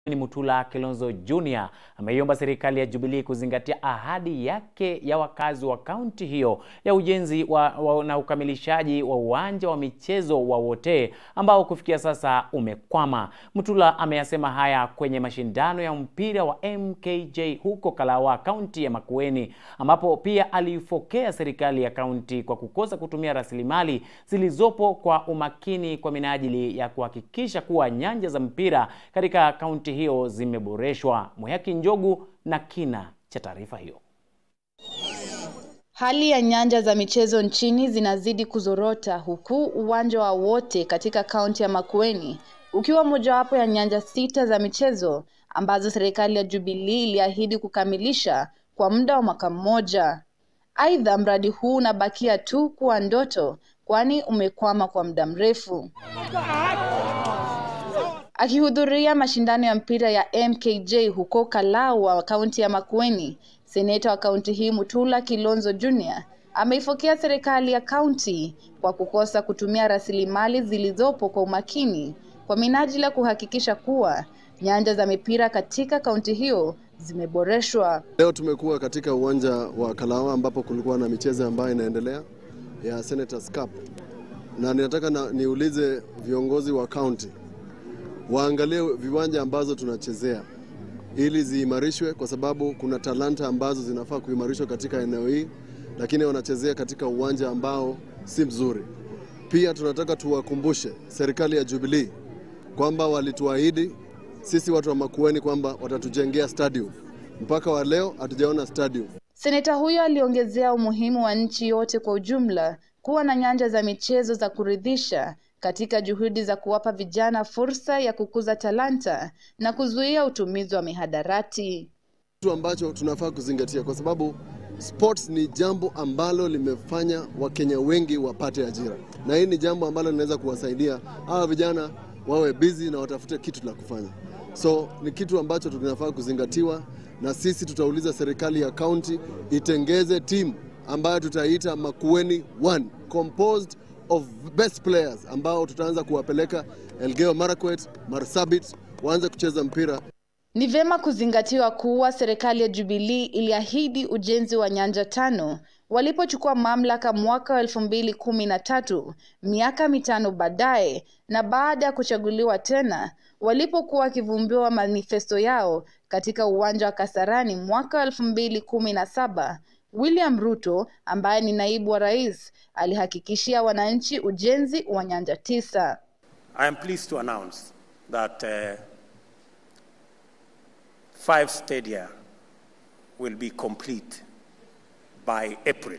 Mutula Kilonzo Jr. ameiomba serikali ya Jubilee kuzingatia ahadi yake ya wakazi wa kaunti hiyo ya ujenzi wa, wa, na ukamilishaji wa uwanja wa michezo wa Wote ambao kufikia sasa umekwama. Mutula ameyasema haya kwenye mashindano ya mpira wa MKJ huko Kalawa, kaunti ya Makueni, ambapo pia aliifokea serikali ya kaunti kwa kukosa kutumia rasilimali zilizopo kwa umakini kwa minajili ya kuhakikisha kuwa nyanja za mpira katika kaunti hiyo zimeboreshwa. Mwehaki Njogu na kina cha taarifa hiyo. Hali ya nyanja za michezo nchini zinazidi kuzorota huku uwanja wa Wote katika kaunti ya Makueni ukiwa mojawapo ya nyanja sita za michezo ambazo serikali ya Jubilee iliahidi kukamilisha kwa muda wa mwaka mmoja. Aidha, mradi huu unabakia tu kuwa ndoto kwani umekwama kwa muda mrefu. Akihudhuria mashindano ya mpira ya MKJ huko Kalawa, kaunti ya Makueni, seneta wa kaunti hii Mutula Kilonzo Jr. ameifokea serikali ya kaunti kwa kukosa kutumia rasilimali zilizopo kwa umakini kwa minajili ya kuhakikisha kuwa nyanja za mipira katika kaunti hiyo zimeboreshwa. Leo tumekuwa katika uwanja wa Kalawa ambapo kulikuwa na michezo ambayo inaendelea ya Senators Cup, na ninataka na, niulize viongozi wa kaunti waangalie viwanja ambazo tunachezea ili ziimarishwe, kwa sababu kuna talanta ambazo zinafaa kuimarishwa katika eneo hii, lakini wanachezea katika uwanja ambao si mzuri. Pia tunataka tuwakumbushe serikali ya Jubilee kwamba walituahidi sisi watu wa Makueni kwamba watatujengea stadium. Mpaka wa leo hatujaona stadium. Seneta huyo aliongezea umuhimu wa nchi yote kwa ujumla kuwa na nyanja za michezo za kuridhisha katika juhudi za kuwapa vijana fursa ya kukuza talanta na kuzuia utumizi wa mihadarati. Kitu ambacho tunafaa kuzingatia kwa sababu sports ni jambo ambalo limefanya Wakenya wengi wapate ajira, na hii ni jambo ambalo linaweza kuwasaidia hawa vijana wawe busy na watafute kitu la kufanya. So ni kitu ambacho tunafaa kuzingatiwa, na sisi tutauliza serikali ya kaunti itengeze timu ambayo tutaita Makueni One composed of best players ambao tutaanza kuwapeleka Elgeyo Marakwet, Marsabit waanze kucheza mpira. Ni vyema kuzingatiwa kuwa serikali ya Jubilee iliahidi ujenzi wa nyanja tano walipochukua mamlaka mwaka wa elfu mbili kumi na tatu, miaka mitano baadaye, na baada ya kuchaguliwa tena walipokuwa wakivumbiwa manifesto yao katika uwanja wa Kasarani mwaka wa elfu mbili kumi na saba. William Ruto ambaye ni naibu wa rais alihakikishia wananchi ujenzi wa nyanja tisa. I am pleased to announce that uh, five stadia will be complete by April.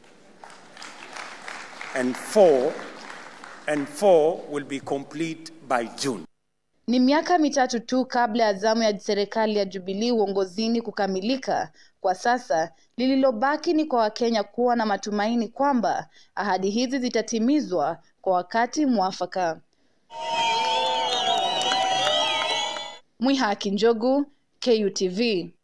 And four, and four will be complete by June. Ni miaka mitatu tu kabla ya zamu ya serikali ya Jubilee uongozini kukamilika. Kwa sasa lililobaki ni kwa Wakenya kuwa na matumaini kwamba ahadi hizi zitatimizwa kwa wakati mwafaka. Mwihaki Njogu, KUTV.